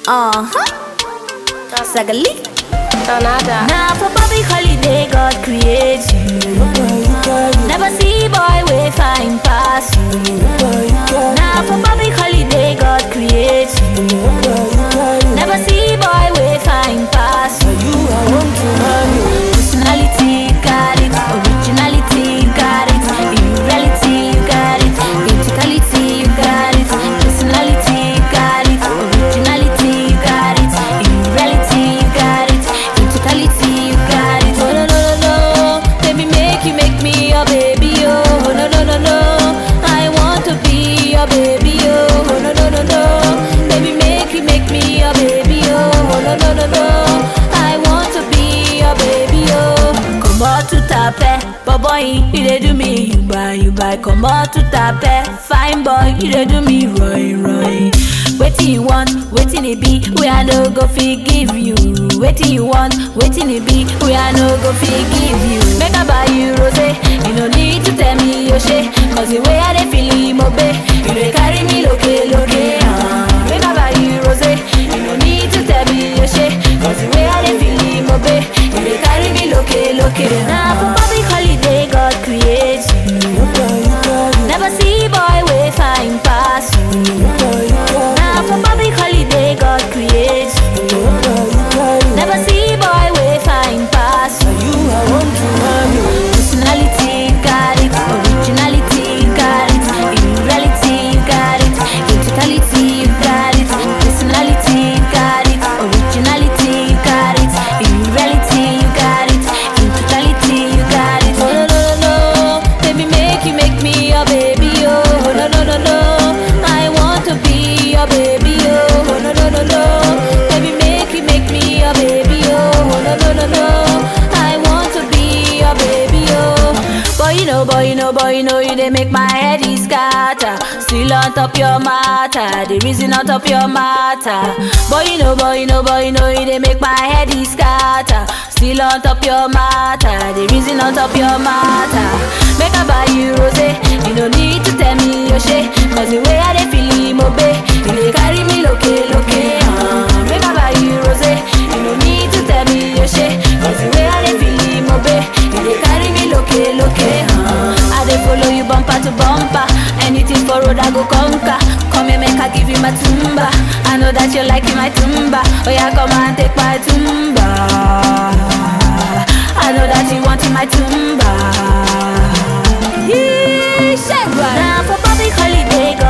Uh-huh. Sagali. Donada. Now for public holiday, God create you. Never see boy way fine pass you. Now for public holiday, God create you. Never see boy way fine pass you. Personality got it, originality got it, reality you got it, criticality you got it, personality got it, originality you got it, reality you got it, criticality you got it. Oh no no no no, let me make you make me your baby oh no no no no, I want to be your baby oh no no no no, let me make you make me your baby oh no no no no, I want to be your baby oh. Comot to tape, boy, you dey do me, you buy, you buy. Comot to tape, fine boy, you dey do me, roy, roy. Wetin you want, wetin e be, wey I no go fit give you. Wetin you want, wetin e be, wey I no go fit give you. Make I buy you rosé, you no need to tell me your shey, cause the way I dey feel it, mo be, you dey carry me loke loke. Uh. Make I buy you rosé, you no need to tell me your shey, cause the way I dey feel it, mo be, you dey carry me loke loke. Na for public holiday God create you. Never see boy wey fine pass you. Na for public holiday God create you. Never see boy wey fine pass you. Personality got it, originality got it, reality you got it, criticality you got it, personality got it, originality you got it, reality you got it, criticality you got it. Oh no no no, let me make you make me your baby oh no no no no, I want to be your baby oh no no no no, let me make you make me your baby oh no no no no, I want to be your baby oh. Boy you know, boy you know, boy you know you they make my head is scatter. Still on top your matter, the reason on top your matter. Boy you know, boy you know, boy you know you they make my head is scatter. Still on top your matter, the reason on top your matter. Make I buy you rosé, you no need to tell me your shey, cause the way I dey feel it, mo be, you dey carry me loke loke. Uh. Make I buy you rosé, you no need to tell me your shey, cause the way I dey feel it, mo be, you dey carry me loke loke. Uh. I dey follow you bumper to bumper, anything for road I go conquer. Come here, make I give you my tumba. I know that you like my tumba. Oh yeah, come and take my tumba. I know that you want my tumba. Now for public holiday,